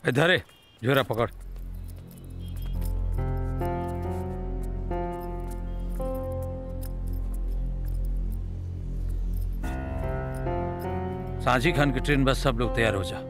इधर है झोरा पकड़ सांझी खान की ट्रेन बस सब लोग तैयार हो जा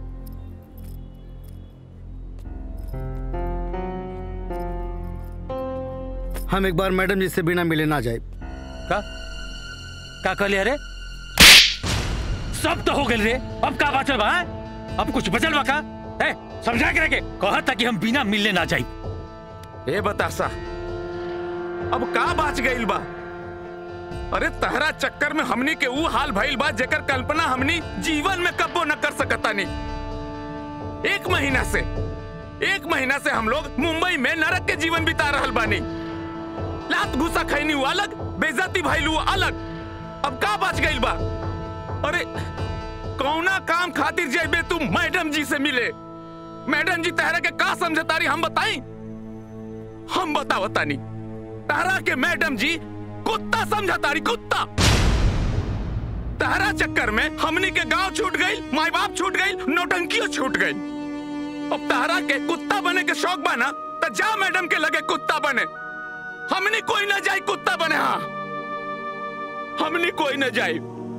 हम एक बार मैडम जी से बिना मिले ना जाए का का कहले अरे सब तो हो गए रे अब का बचल बा हैं? अब कुछ बचल बा का ए समझा के रखे कहा था कि हम बिना मिलने ना जाई ए बतासा अब का बाच गइल बा अरे तहरा चक्कर में हमनी के ऊ हाल भइल बा जेकर कल्पना हमनी जीवन में कब्बो न कर सकता नहीं एक महीना से एक महीना से हम लोग मुंबई में नरक के जीवन बिता रहल बानी लात घुसा खैनी हुआ अलग बेइज्जती भइल हुआ अलग अब का बाच गइल बा अरे कौना काम खातिर जेबे तू मैडम जी से मिले मैडम जी तहरा के का समझतारी हम बताई हम बतावतानी तारा के मैडम जी कुत्ता समझतारी कुत्ता तारा चक्कर में हमनी के गांव छूट गई माई बाप छूट गई नौटंकियों छूट गई अब तारा के कुत्ता बने के शौक बना तो जा मैडम के लगे कुत्ता बने हमनी कोई न जाए कुत्ता बने हाँ हमनी कोई न जाए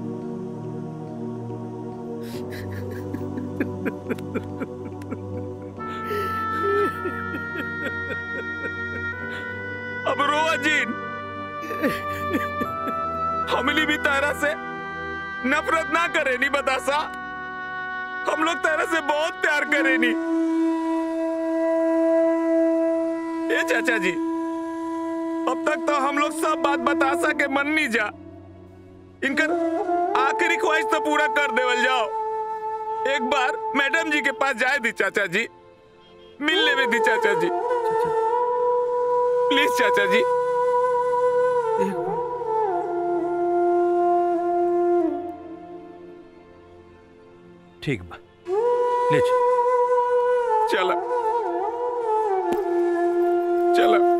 अब रो अजीन हमली भी तारा से नफरत ना करे नी बतासा हम लोग तारा से बहुत प्यार करे नी ए चाचा जी अब तक तो हम लोग सब बात बतासा के मन नहीं जा इनकर आखिरी ख्वाहिश तो पूरा कर देवल जाओ एक बार मैडम जी के पास जाए दी चाचा जी मिलने में दी चाचा जी प्लीज चाचा जी ठीक बा ले चल चला चला